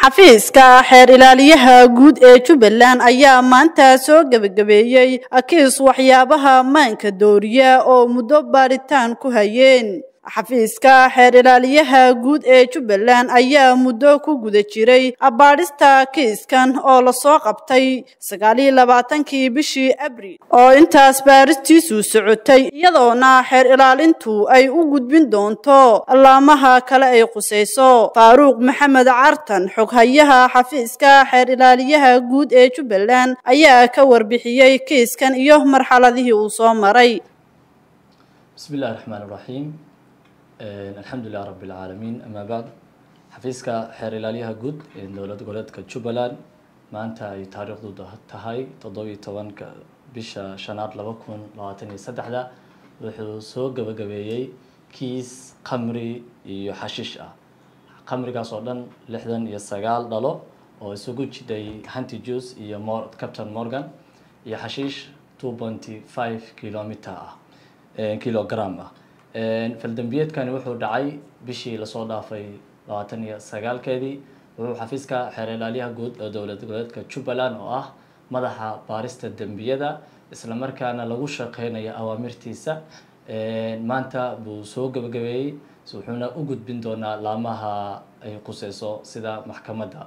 xafiiska xeer ilaaliyaha guud ee jubbaland ayaa maanta soo gebagabeeyey kiis waxyaabaha maanka dooriya oo muddo baaritaan ku hayeen xafiiska xeer ilaaliyaha guud ee jubbaland ayaa muddo ku guda jiray baadhista kiiskan oo lasoo qabtay sagaaliyo labaatankii bishii abril oo intaas baaristiisu socotay iyadoona xeer ilaalintu ay u gudbin doonto allaamaha kale ay qusayso faaruuq maxamed cartan xoghayaha xafiiska xeer ilaaliyaha guud ee jubbaland ayaa ka warbixiyey kiiskan iyo marxaladihii uu soo maray bismi illahi raxmaan iraxiim alxamdu lilah rabi اlcaalamiin ama bacd xafiiska xeer ilaaliyaha guud ee dowlad goboleedka jubbaland maanta ay taariikhdu tahay toddobiyi tobanka bisha shanaad laba kun labaatan iyo saddexda wuxuu soo gabagabeeyey kiis khamri iyo xashiish ah khamrigaas oo dhan lixdan iyo sagaal dhalo oo isugu jiday hanti juice iyo captain morgan iyo xashiish two pointy five kilometer ah kilogram ah faldambiyeedkani wuxuu dhacay bishii lasoo dhaafay labaatan iyo sagaalkeedii wuxuu xafiiska xeer ilaaliyaha guud ee dowlad goboleedka jubbaland oo ah madaxa baarista dembiyada isla markaana lagu shaqeynayo awaamirtiisa maanta buu soo gabagabeeyey wuxuuna u gudbin doonaa laamaha ay quseyso sida maxkamadda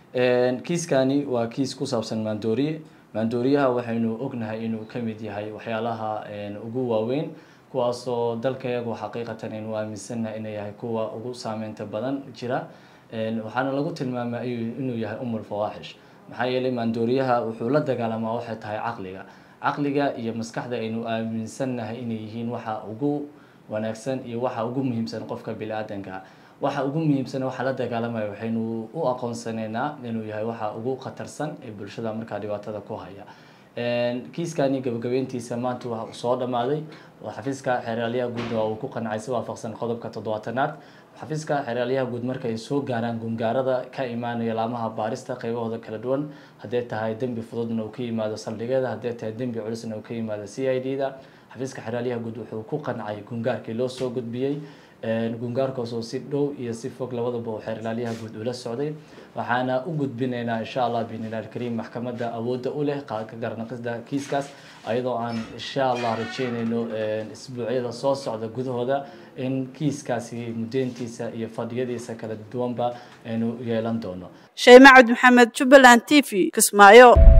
kiiskani waa kiis ku saabsan maandooriye maandooriyaha waxaynu ognahay inuu kamid yahay waxyaalaha ugu waaweyn kuwaasoo dalkayagu xaqiiqatan aynu aaminsannahay inay yahay kuwa ugu saameynta badan jira waxaana lagu tilmaama inuu yahay umul fawaaxish maxaa yeelay maandooriyaha wuxuu la dagaalamaa waxay tahay caqliga caqliga iyo maskaxda aynu aaminsannahay inay yihiin waxa ugu wanaagsan iyo waxa ugu muhiimsan qofka bini-aadanka waxa ugu muhiimsan waxa la dagaalamaya waxaynu u aqoonsaneynaa inuu yahay waxa ugu khatarsan ee bulshada markaa dhibaatada ku haya kiiskani gabagabeyntiisa maanta waa soo dhamaaday xafiiska xeeraalyaha guud waa uu ku qancay si waafaqsan qodobka toddobaatanaad xafiiska xeeraalyaha guud marka ay soo gaaraan gungaarada ka imaanaya laamaha baarista qaybahooda kala duwan haddee tahay dembi fududna uu ka yimaado saldhigeeda haddee tahay dembi culisna uu ka yimaado c i d da xafiiska xeeraalyaha guud wuxuu ku qancay gungaarkii loo soo gudbiyey gungaarkaasoo si dhow iyo si fog labadaba uu xeer ilaalyaha guud ula socday waxaana u gudbinaynaa insha allah biinilah alkariim maxkamadda awoodda u leh garanaqisda kiiskaas ayadoo aan insha allah rajeynayno isbuucyada soo socda gudahooda in kiiskaasi mudeyntiisa iyo fadhiyadiisa kala duwanba aynu yeelan doono sheymacad maxamed jubbaland t v kismaayo